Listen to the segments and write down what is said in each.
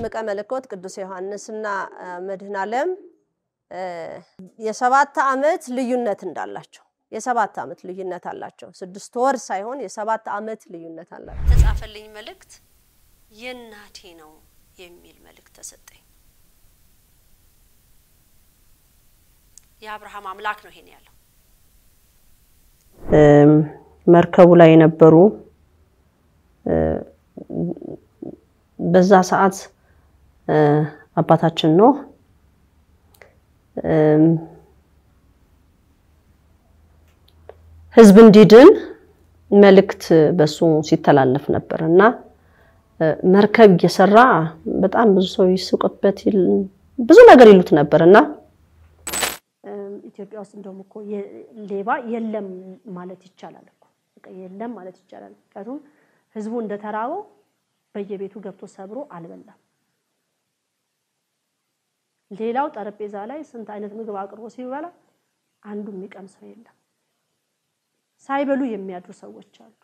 መጥምቀ መለኮት ቅዱስ ዮሐንስና መድኃኔ ዓለም የሰባት ዓመት ልዩነት እንዳላቸው የሰባት ዓመት ልዩነት አላቸው። ስድስት ወር ሳይሆን የሰባት ዓመት ልዩነት አላቸው። ተጻፈልኝ መልእክት የእናቴ ነው የሚል መልእክት ተሰጠኝ። የአብርሃም አምላክ ነው ይሄን ያለው። መርከቡ ላይ የነበሩ በዛ ሰዓት አባታችን ኖህ ሕዝብ እንዲድን መልእክት በሱ ሲተላለፍ ነበር እና መርከብ እየሰራ በጣም ብዙ ሰው ይስቁበት ብዙ ነገር ይሉት ነበር እና ኢትዮጵያ ውስጥ እንደውም እኮ ሌባ የለም ማለት ይቻላል እኮ በቃ የለም ማለት ይቻላል። ምክንያቱም ህዝቡ እንደተራበው በየቤቱ ገብቶ ሰብሮ አልበላም። ሌላው ጠረጴዛ ላይ ስንት አይነት ምግብ አቅርቦ ሲበላ አንዱ የሚቀምሰው የለም። ሳይበሉ የሚያድሩ ሰዎች አሉ።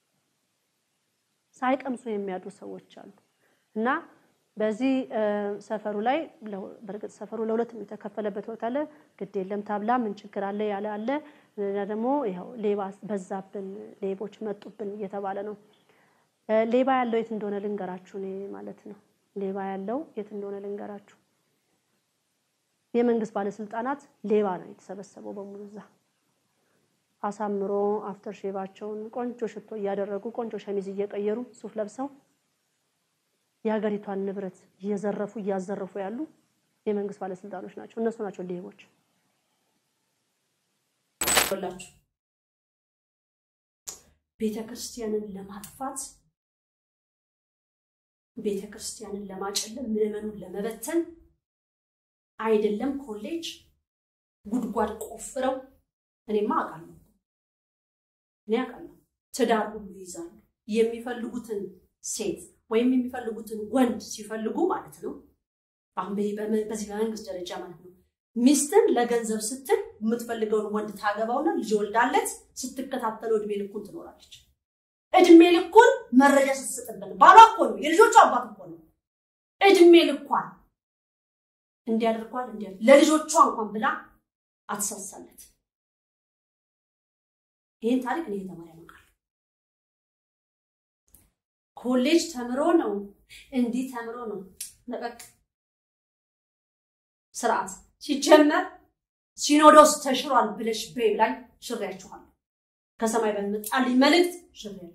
ሳይቀምሱ የሚያድሩ ሰዎች አሉ እና በዚህ ሰፈሩ ላይ በእርግጥ ሰፈሩ ለሁለት የተከፈለበት ቦታ አለ። ግድ የለም ታብላ ምን ችግር አለ ያለ አለ። ደግሞ ይኸው ሌባ በዛብን፣ ሌቦች መጡብን እየተባለ ነው። ሌባ ያለው የት እንደሆነ ልንገራችሁ እኔ ማለት ነው። ሌባ ያለው የት እንደሆነ ልንገራችሁ። የመንግስት ባለስልጣናት ሌባ ነው የተሰበሰበው በሙሉ እዛ አሳምሮ አፍተር ሼቫቸውን ቆንጆ ሽቶ እያደረጉ ቆንጆ ሸሚዝ እየቀየሩ ሱፍ ለብሰው የሀገሪቷን ንብረት እየዘረፉ እያዘረፉ ያሉ የመንግስት ባለስልጣኖች ናቸው። እነሱ ናቸው ሌቦች። ላችሁ ቤተ ክርስቲያንን ለማጥፋት ቤተ ክርስቲያንን ለማጨለም ምዕመኑን ለመበተን አይደለም ኮሌጅ ጉድጓድ ቆፍረው እኔማ አውቃለሁ እኔ አውቃለሁ ትዳር ሁሉ ይይዛሉ የሚፈልጉትን ሴት ወይም የሚፈልጉትን ወንድ ሲፈልጉ ማለት ነው። አሁን በዚህ በመንግስት ደረጃ ማለት ነው። ሚስትን ለገንዘብ ስትል የምትፈልገውን ወንድ ታገባውና ልጅ ወልዳለት ስትከታተለው እድሜ ልኩን ትኖራለች። እድሜ ልኩን መረጃ ስትሰጥበት ባሏ እኮ ነው፣ የልጆቹ አባት እኮ ነው። እድሜ ልኳን እንዲያደርጓል እንዲያ ለልጆቿ እንኳን ብላ አትሳሳለት። ይህን ታሪክ እኔ የተማሪ ያመቃል ኮሌጅ ተምሮ ነው እንዲህ ተምሮ ነው ነቀቅ ስርዓት ሲጀመር ሲኖዶስ ተሽሯል ብለሽ በይብ ላይ ሽሬያችኋል። ከሰማይ በመጣልኝ መልእክት ሽሬያለሁ።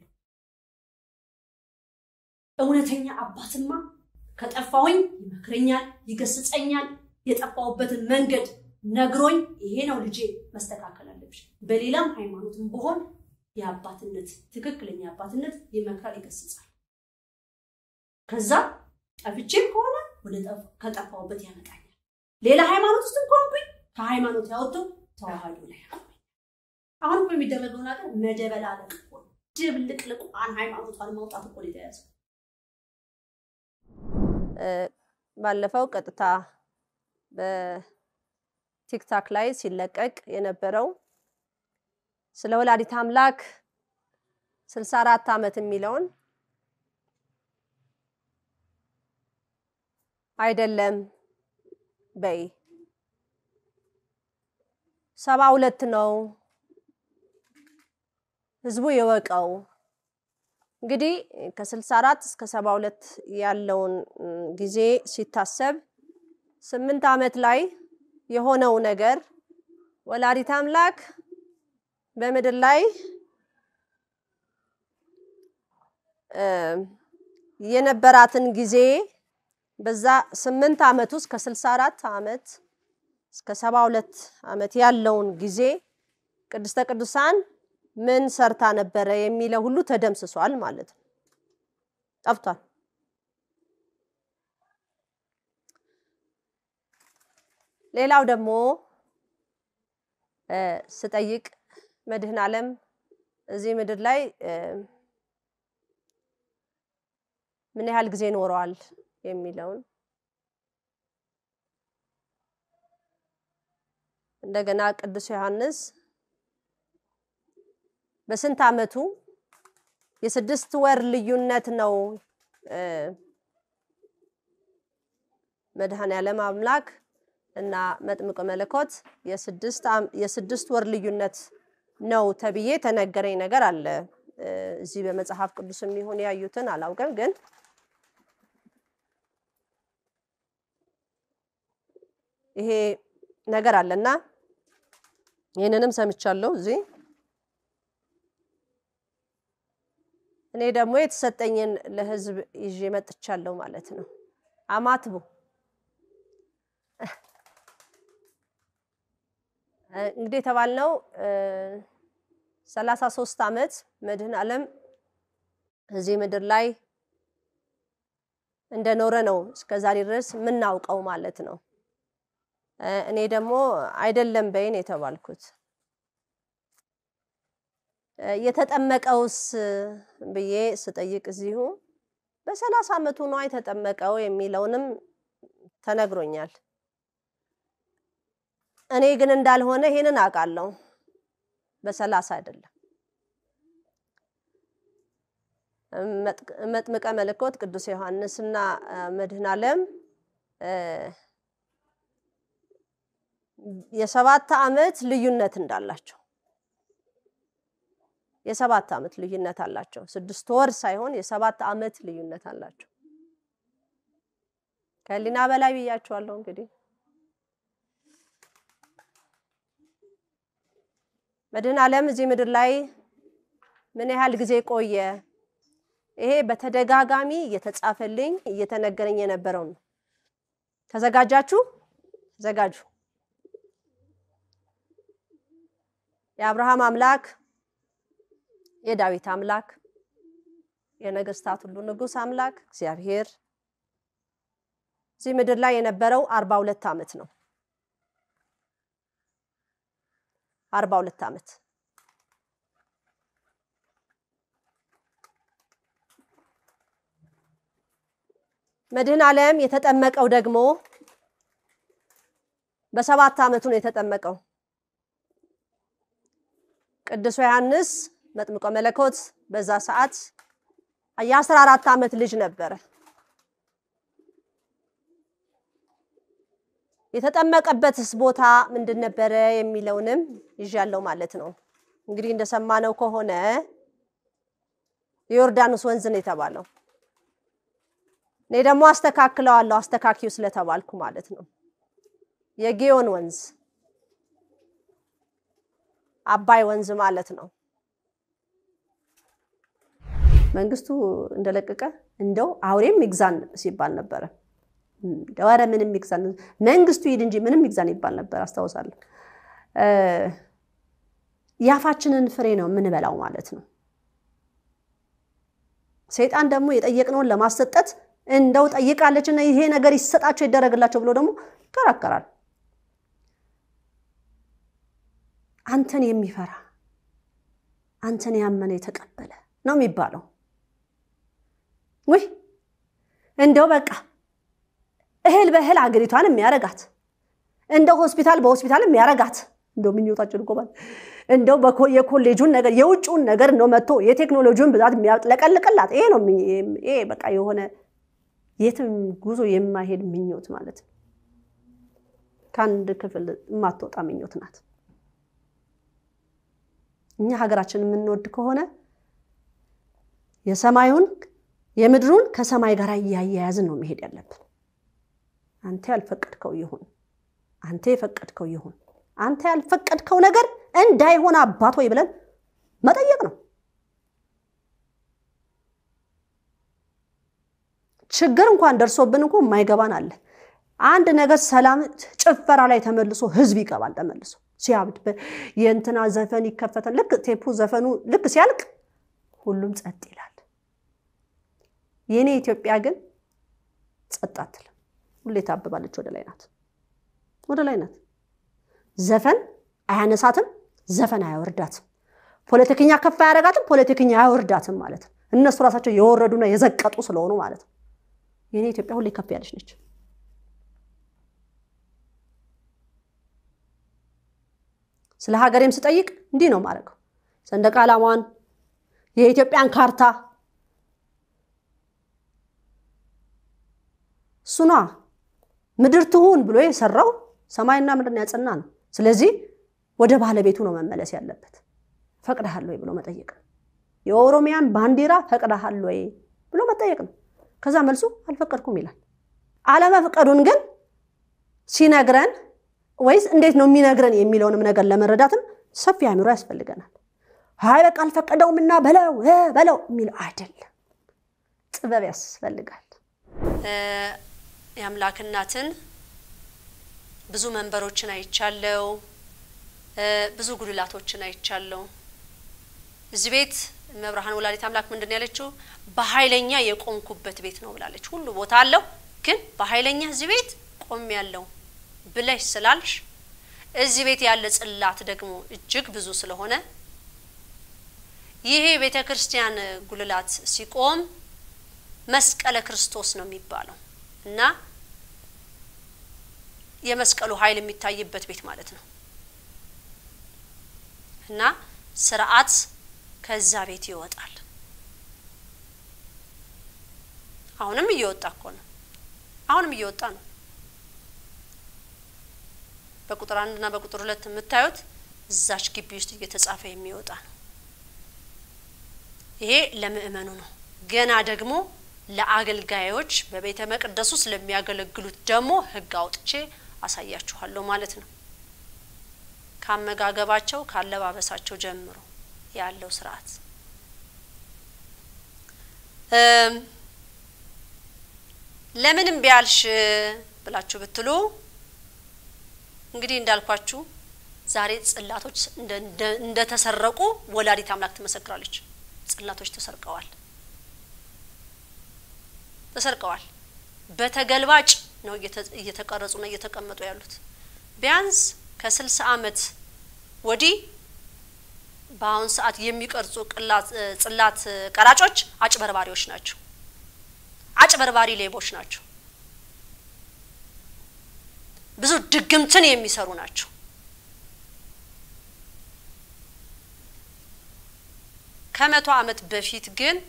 እውነተኛ አባትማ ከጠፋሁኝ ይመክረኛል፣ ይገስጸኛል። የጠፋሁበትን መንገድ ነግሮኝ ይሄ ነው ልጄ መስተካከል አለብሽ። በሌላም ሃይማኖትም ብሆን የአባትነት ትክክለኛ አባትነት ይመክራል፣ ይገስጻል። ከዛ ጠፍቼም ከሆነ ወደ ከጠፋሁበት ያመጣኛል። ሌላ ሃይማኖት ውስጥ እንኳንኩኝ ከሃይማኖት ያወጡ ተዋህዶ ላይ ያቆመኝ። አሁን እኮ የሚደረገው ነገር መደበላለቅ እኮ ነው። ድብልቅልቋን ሃይማኖቷን ማውጣት እኮ ነው የተያዘው። ባለፈው ቀጥታ በቲክታክ ላይ ሲለቀቅ የነበረው ስለ ወላዲት አምላክ 64 ዓመት የሚለውን አይደለም በይ ሰባ ሁለት ነው ህዝቡ የወቀው። እንግዲህ ከ64 እስከ 72 ያለውን ጊዜ ሲታሰብ ስምንት ዓመት ላይ የሆነው ነገር ወላዲት አምላክ በምድር ላይ የነበራትን ጊዜ በዛ ስምንት ዓመት ውስጥ ከ64 ዓመት እስከ 72 ዓመት ያለውን ጊዜ ቅድስተ ቅዱሳን ምን ሰርታ ነበረ የሚለው ሁሉ ተደምስሷል ማለት ነው፣ ጠፍቷል። ሌላው ደግሞ ስጠይቅ መድኃኔ ዓለም እዚህ ምድር ላይ ምን ያህል ጊዜ ኖረዋል የሚለውን እንደገና ቅዱስ ዮሐንስ በስንት ዓመቱ የስድስት ወር ልዩነት ነው መድኃኔ ዓለም አምላክ እና መጥምቀ መለኮት የስድስት ወር ልዩነት ነው ተብዬ ተነገረኝ ነገር አለ። እዚህ በመጽሐፍ ቅዱስ የሚሆን ያዩትን አላውቅም፣ ግን ይሄ ነገር አለና ይህንንም ሰምቻለሁ እዚህ እኔ ደግሞ የተሰጠኝን ለሕዝብ ይዤ መጥቻለሁ ማለት ነው። አማትቡ እንግዲህ የተባልነው ሰላሳ ሶስት ዓመት መድኃኔ ዓለም እዚህ ምድር ላይ እንደኖረ ነው እስከ ዛሬ ድረስ የምናውቀው ማለት ነው። እኔ ደግሞ አይደለም በይን የተባልኩት የተጠመቀውስ ብዬ ስጠይቅ እዚሁ በሰላሳ ዓመቱ ነው የተጠመቀው የሚለውንም ተነግሮኛል። እኔ ግን እንዳልሆነ ይሄንን አውቃለሁ። በሰላሳ አይደለም። መጥምቀ መለኮት ቅዱስ ዮሐንስና መድኃኔ ዓለም የሰባት ዓመት ልዩነት እንዳላቸው የሰባት ዓመት ልዩነት አላቸው። ስድስት ወር ሳይሆን የሰባት ዓመት ልዩነት አላቸው። ከህሊና በላይ ብያቸዋለሁ። እንግዲህ መድኃኔ ዓለም እዚህ ምድር ላይ ምን ያህል ጊዜ ቆየ? ይሄ በተደጋጋሚ እየተጻፈልኝ እየተነገረኝ የነበረው ነው። ተዘጋጃችሁ? ተዘጋጁ። የአብርሃም አምላክ የዳዊት አምላክ የነገስታት ሁሉ ንጉስ አምላክ እግዚአብሔር እዚህ ምድር ላይ የነበረው አርባ ሁለት ዓመት ነው። አርባ ሁለት ዓመት መድኃኔ ዓለም የተጠመቀው ደግሞ በሰባት ዓመቱ ነው የተጠመቀው። ቅዱስ ዮሐንስ መጥምቀ መለኮት በዛ ሰዓት የአስራ አራት ዓመት ልጅ ነበረ። የተጠመቀበትስ ቦታ ምንድን ነበረ የሚለውንም ይዣለው ማለት ነው። እንግዲህ እንደሰማነው ከሆነ የዮርዳኖስ ወንዝ ነው የተባለው። እኔ ደግሞ አስተካክለዋለሁ አስተካኪው ስለተባልኩ ማለት ነው። የጊዮን ወንዝ አባይ ወንዝ ማለት ነው። መንግስቱ እንደለቀቀ እንደው አውሬም ይግዛን ሲባል ነበረ። እንደው ኧረ ምንም ይግዛን መንግስቱ ሂድ እንጂ ምንም ይግዛን ይባል ነበር አስታውሳለሁ። የአፋችንን ፍሬ ነው የምንበላው ማለት ነው። ሰይጣን ደግሞ የጠየቅነውን ለማሰጠት እንደው ጠይቃለችና ይሄ ነገር ይሰጣቸው ይደረግላቸው ብሎ ደግሞ ይከራከራል። አንተን የሚፈራ አንተን ያመነ የተቀበለ ነው የሚባለው። ውይ እንደው በቃ እህል በእህል አገሪቷን የሚያረጋት እንደው ሆስፒታል በሆስፒታል የሚያረጋት እንደው ምኞታችን እኮ ባል እንደው የኮሌጁን ነገር የውጭውን ነገር ነው መጥቶ የቴክኖሎጂውን ብዛት የሚያጥለቀልቅላት ይሄ ነው። ይሄ በቃ የሆነ የትም ጉዞ የማይሄድ ምኞት ማለት ነው። ከአንድ ክፍል የማትወጣ ምኞት ናት። እኛ ሀገራችን የምንወድ ከሆነ የሰማዩን የምድሩን ከሰማይ ጋር እያያያዝን ነው መሄድ ያለብን። አንተ ያልፈቀድከው ይሁን፣ አንተ የፈቀድከው ይሁን፣ አንተ ያልፈቀድከው ነገር እንዳይሆን አባት ወይ ብለን መጠየቅ ነው። ችግር እንኳን ደርሶብን እንኳ የማይገባን አለ። አንድ ነገር ሰላም ጭፈራ ላይ ተመልሶ ህዝብ ይገባል ተመልሶ ሲያብድ የእንትና ዘፈን ይከፈታል። ልክ ቴፑ ዘፈኑ ልክ ሲያልቅ ሁሉም ጸጥ ይላል። የእኔ ኢትዮጵያ ግን ጸጥ አትልም። ሁሌ ታብባለች። ወደ ላይ ናት፣ ወደ ላይ ናት። ዘፈን አያነሳትም፣ ዘፈን አያወርዳትም። ፖለቲከኛ ከፍ አያደርጋትም፣ ፖለቲከኛ አያወርዳትም ማለት ነው። እነሱ ራሳቸው የወረዱና የዘቀጡ ስለሆኑ ማለት ነው። የእኔ ኢትዮጵያ ሁሌ ከፍ ያለች ነች። ስለ ሀገሬም ስጠይቅ እንዲህ ነው ማድረገው። ሰንደቅ ዓላማዋን የኢትዮጵያን ካርታ እሱኗ ምድር ትሁን ብሎ የሰራው ሰማይና ምድርን ያጸና ነው። ስለዚህ ወደ ባለቤቱ ነው መመለስ ያለበት። ፈቅደሃል ወይ ብሎ መጠየቅ ነው። የኦሮሚያን ባንዲራ ፈቅደሃል ወይ ብሎ መጠየቅ ነው። ከዛ መልሱ አልፈቀድኩም ይላል። አለመፍቀዱን ግን ሲነግረን ወይስ እንዴት ነው የሚነግረን የሚለውንም ነገር ለመረዳትም ሰፊ አእምሮ ያስፈልገናል። አይ በቃ አልፈቀደውምና በለው በለው የሚለው አይደለም። ጥበብ ያስፈልጋል። የአምላክ እናትን ብዙ መንበሮችን አይቻለው፣ ብዙ ጉልላቶችን አይቻለው። እዚህ ቤት መብርሃን ወላዲት አምላክ ምንድን ያለችው በኃይለኛ የቆምኩበት ቤት ነው ብላለች። ሁሉ ቦታ አለው፣ ግን በኃይለኛ እዚህ ቤት ቆም ያለው ብለሽ ስላልሽ እዚህ ቤት ያለ ጽላት ደግሞ እጅግ ብዙ ስለሆነ ይሄ ቤተ ክርስቲያን ጉልላት ሲቆም መስቀለ ክርስቶስ ነው የሚባለው እና የመስቀሉ ኃይል የሚታይበት ቤት ማለት ነው እና ስርዓት ከዛ ቤት ይወጣል። አሁንም እየወጣ እኮ ነው። አሁንም እየወጣ ነው። በቁጥር አንድ እና በቁጥር ሁለት የምታዩት እዛች ግቢ ውስጥ እየተጻፈ የሚወጣ ነው። ይሄ ለምእመኑ ነው። ገና ደግሞ ለአገልጋዮች በቤተ መቅደሱ ስለሚያገለግሉት ደግሞ ሕግ አውጥቼ አሳያችኋለሁ ማለት ነው። ካመጋገባቸው ካለባበሳቸው ጀምሮ ያለው ስርዓት ለምን እምቢ አልሽ ብላችሁ ብትሉ እንግዲህ እንዳልኳችሁ ዛሬ ጽላቶች እንደተሰረቁ ወላዲት አምላክ ትመሰክራለች። ጽላቶች ተሰርቀዋል ተሰርቀዋል። በተገልባጭ ነው እየተቀረጹና እየተቀመጡ ያሉት። ቢያንስ ከስልሳ ዓመት ወዲህ በአሁን ሰዓት የሚቀርጹ ጽላት ቀራጮች አጭበርባሪዎች ናቸው። አጭበርባሪ ሌቦች ናቸው። ብዙ ድግምትን የሚሰሩ ናቸው። ከመቶ ዓመት በፊት ግን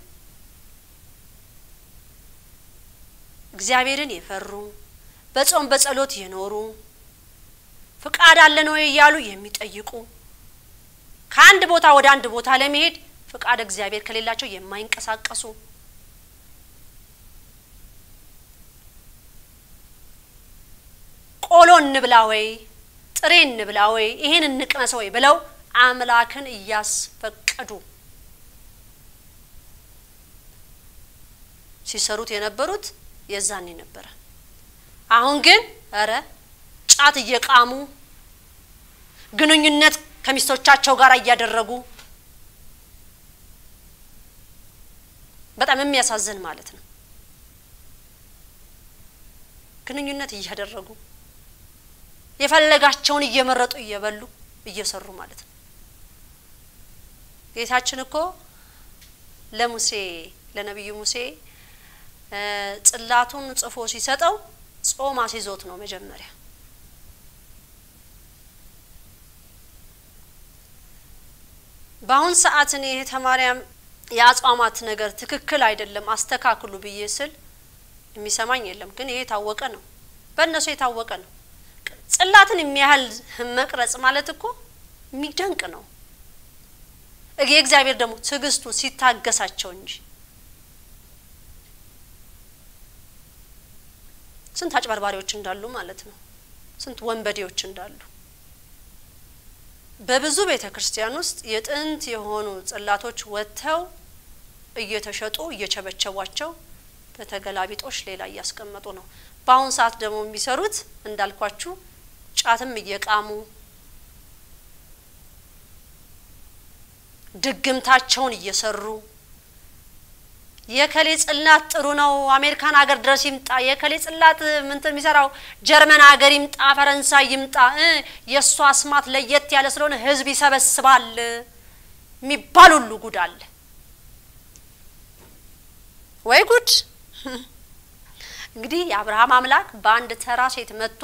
እግዚአብሔርን የፈሩ በጾም በጸሎት የኖሩ ፍቃድ አለን ወይ እያሉ የሚጠይቁ ከአንድ ቦታ ወደ አንድ ቦታ ለመሄድ ፍቃድ እግዚአብሔር ከሌላቸው የማይንቀሳቀሱ ቆሎ እንብላ ወይ ጥሬ እንብላ ወይ ይሄን እንቅመስ ወይ ብለው አምላክን እያስፈቀዱ ሲሰሩት የነበሩት የዛኔ ነበረ። አሁን ግን እረ ጫት እየቃሙ ግንኙነት ከሚስቶቻቸው ጋር እያደረጉ በጣም የሚያሳዝን ማለት ነው። ግንኙነት እያደረጉ የፈለጋቸውን እየመረጡ እየበሉ እየሰሩ ማለት ነው። ጌታችን እኮ ለሙሴ ለነቢዩ ሙሴ ጽላቱን ጽፎ ሲሰጠው ጾም አስይዞት ነው መጀመሪያ። በአሁን ሰዓት እኔ እህተ ማርያም የአጽዋማት ነገር ትክክል አይደለም አስተካክሉ ብዬ ስል የሚሰማኝ የለም። ግን ይሄ የታወቀ ነው፣ በእነሱ የታወቀ ነው። ጽላትን የሚያህል መቅረጽ ማለት እኮ የሚደንቅ ነው። የእግዚአብሔር ደግሞ ትዕግስቱ ሲታገሳቸው እንጂ ስንት አጭበርባሪዎች እንዳሉ ማለት ነው። ስንት ወንበዴዎች እንዳሉ በብዙ ቤተ ክርስቲያን ውስጥ የጥንት የሆኑ ጽላቶች ወጥተው እየተሸጡ እየቸበቸቧቸው በተገላቢጦሽ ሌላ እያስቀመጡ ነው። በአሁን ሰዓት ደግሞ የሚሰሩት እንዳልኳችሁ ጫትም እየቃሙ ድግምታቸውን እየሰሩ የከሌ ጽላት ጥሩ ነው፣ አሜሪካን ሀገር ድረስ ይምጣ፣ የከሌ ጽላት ምንትን የሚሰራው ጀርመን ሀገር ይምጣ፣ ፈረንሳይ ይምጣ፣ የእሱ አስማት ለየት ያለ ስለሆነ ህዝብ ይሰበስባል የሚባል ሁሉ ጉድ አለ። ወይ ጉድ! እንግዲህ የአብርሃም አምላክ በአንድ ተራ ሴት መጥቶ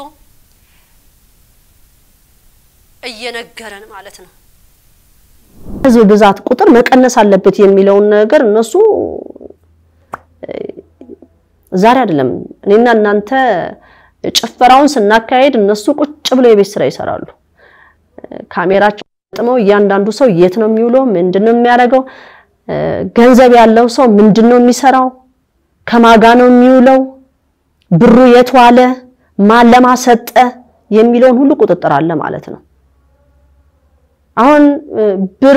እየነገረን ማለት ነው። ህዝብ ብዛት ቁጥር መቀነስ አለበት የሚለውን ነገር እነሱ ዛሬ አይደለም እኔና እናንተ ጭፈራውን ስናካሄድ እነሱ ቁጭ ብለው የቤት ስራ ይሰራሉ። ካሜራቸው ጥመው እያንዳንዱ ሰው የት ነው የሚውለው? ምንድን ነው የሚያደርገው? ገንዘብ ያለው ሰው ምንድን ነው የሚሰራው? ከማጋ ነው የሚውለው? ብሩ የት ዋለ? ማን ለማሰጠ የሚለውን ሁሉ ቁጥጥር አለ ማለት ነው። አሁን ብር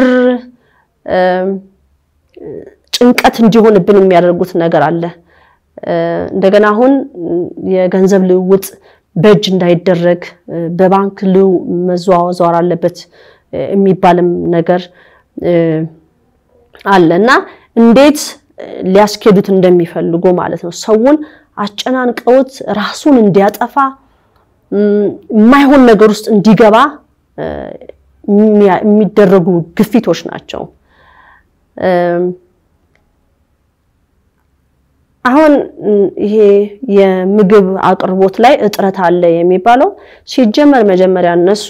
ጭንቀት እንዲሆንብን የሚያደርጉት ነገር አለ። እንደገና አሁን የገንዘብ ልውውጥ በእጅ እንዳይደረግ በባንክ ልው መዘዋወር አለበት የሚባልም ነገር አለ እና እንዴት ሊያስኬዱት እንደሚፈልጉ ማለት ነው። ሰውን አጨናንቀውት ራሱን እንዲያጠፋ የማይሆን ነገር ውስጥ እንዲገባ የሚደረጉ ግፊቶች ናቸው። አሁን ይሄ የምግብ አቅርቦት ላይ እጥረት አለ የሚባለው ሲጀመር መጀመሪያ እነሱ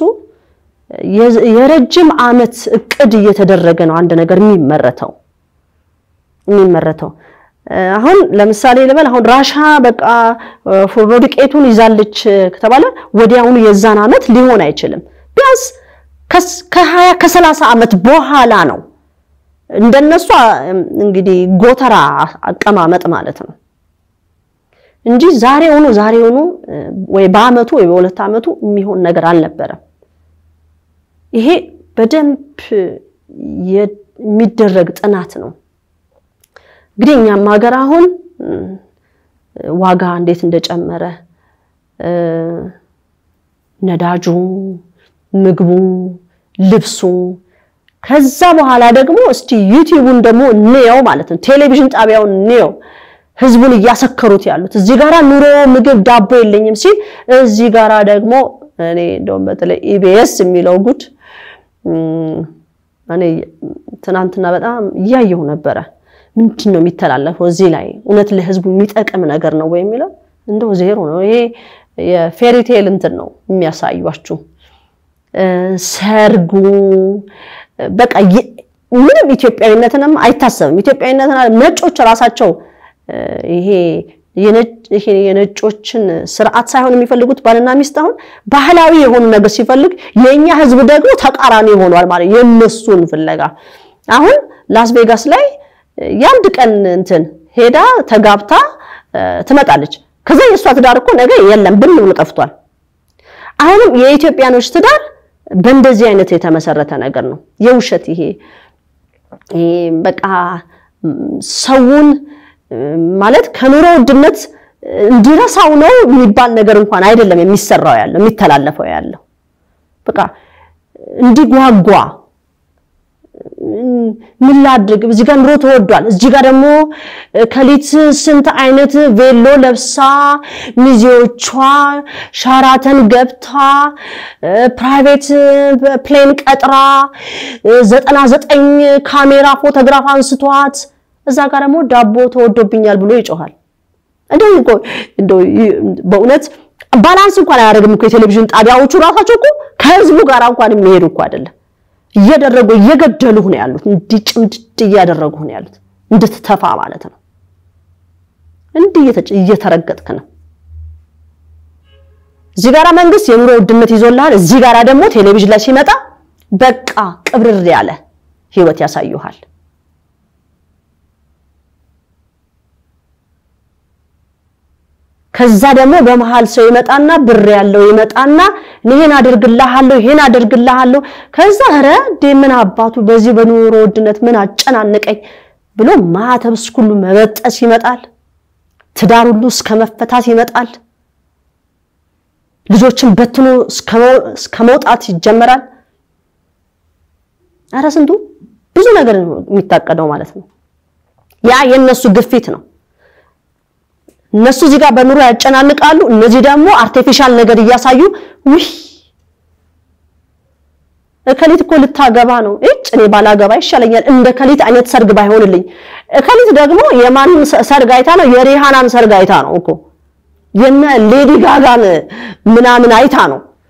የረጅም ዓመት እቅድ እየተደረገ ነው አንድ ነገር የሚመረተው የሚመረተው አሁን ለምሳሌ ልበል አሁን ራሻ በቃ ፉርኖ ዱቄቱን ይዛለች ከተባለ ወዲያውኑ የዛን ዓመት ሊሆን አይችልም። ቢያንስ ከሀያ ከሰላሳ ዓመት በኋላ ነው እንደነሱ እንግዲህ ጎተራ አቀማመጥ ማለት ነው እንጂ ዛሬውኑ ዛሬውኑ ወይ በአመቱ ወይ በሁለት ዓመቱ የሚሆን ነገር አልነበረም። ይሄ በደንብ የሚደረግ ጥናት ነው። እንግዲህ እኛም ሀገር አሁን ዋጋ እንዴት እንደጨመረ ነዳጁ፣ ምግቡ፣ ልብሱ ከዛ በኋላ ደግሞ እስቲ ዩቲዩቡን ደግሞ እንየው ማለት ነው። ቴሌቪዥን ጣቢያውን እንየው። ህዝቡን እያሰከሩት ያሉት እዚህ ጋራ ኑሮ፣ ምግብ፣ ዳቦ የለኝም ሲል እዚህ ጋራ ደግሞ እኔ እንደውም በተለይ ኢቢኤስ የሚለው ጉድ እኔ ትናንትና በጣም እያየሁ ነበረ። ምንድን ነው የሚተላለፈው እዚህ ላይ እውነት ለህዝቡ የሚጠቅም ነገር ነው ወይ የሚለው እንደው ዜሮ ነው። ይሄ የፌሪቴል እንትን ነው የሚያሳዩችሁ ሰርጉ በቃ ምንም ኢትዮጵያዊነትንም አይታሰብም። ኢትዮጵያዊነትን ነጮች ራሳቸው ይሄ የነጮችን ስርዓት ሳይሆን የሚፈልጉት ባልና ሚስት አሁን ባህላዊ የሆኑ ነገር ሲፈልግ የእኛ ህዝብ ደግሞ ተቃራኒ ሆኗል ማለት የእነሱን ፍለጋ አሁን ላስ ቬጋስ ላይ የአንድ ቀን እንትን ሄዳ ተጋብታ ትመጣለች። ከዛ የእሷ ትዳር እኮ ነገ የለም ብን ብሎ ጠፍቷል። አሁንም የኢትዮጵያኖች ትዳር በእንደዚህ አይነት የተመሰረተ ነገር ነው። የውሸት ይሄ በቃ ሰውን ማለት ከኑሮ ውድነት እንዲረሳው ነው የሚባል ነገር እንኳን አይደለም የሚሰራው ያለው የሚተላለፈው ያለው በቃ እንዲጓጓ ምን ላድርግ፣ እዚህ ጋር ኑሮ ተወዷል፣ እዚህ ጋር ደግሞ ከሊት ስንት አይነት ቬሎ ለብሳ ሚዜዎቿ ሻራተን ገብታ ፕራይቬት ፕሌን ቀጥራ ዘጠና ዘጠኝ ካሜራ ፎቶግራፍ አንስቷት እዛ ጋር ደግሞ ዳቦ ተወዶብኛል ብሎ ይጮሃል። እንደው በእውነት ባላንስ እንኳን አያደርግም እኮ የቴሌቪዥን ጣቢያዎቹ ራሳቸው እኮ ከህዝቡ ጋር እንኳን የሚሄዱ እኮ አይደለም። እየደረጉ እየገደሉ ነው ያሉት። እንዲህ ጭምድድ እያደረጉ ነው ያሉት። እንድትተፋ ማለት ነው። እንዲህ እየተረገጥክ ነው። እዚህ ጋራ መንግስት የኑሮ ውድነት ይዞልሃል። እዚህ ጋራ ደግሞ ቴሌቪዥን ላይ ሲመጣ በቃ ቅብርር ያለ ህይወት ያሳዩሃል። ከዛ ደግሞ በመሃል ሰው ይመጣና ብር ያለው ይመጣና ይሄን አደርግልሃለሁ ይሄን አደርግልሃለሁ። ከዛ ኧረ እንዴ ምን አባቱ በዚህ በኑሮ ውድነት ምን አጨናነቀኝ ብሎ ማተብ ሁሉ መበጠስ ይመጣል። ትዳር ሁሉ እስከ መፈታት ይመጣል። ልጆችን በትኖ እስከ መውጣት ይጀመራል። ኧረ ስንቱ ብዙ ነገር የሚታቀደው ማለት ነው። ያ የነሱ ግፊት ነው። እነሱ እዚህ ጋር በኑሮ ያጨናንቃሉ። እነዚህ ደግሞ አርቲፊሻል ነገር እያሳዩ ውይ እከሊት እኮ ልታገባ ነው፣ እጭ እኔ ባላገባ ይሻለኛል፣ እንደ ከሊት አይነት ሰርግ ባይሆንልኝ። እከሊት ደግሞ የማን ሰርግ አይታ ነው? የሪሃናን ሰርግ አይታ ነው እኮ የነ ሌዲ ጋጋን ምናምን አይታ ነው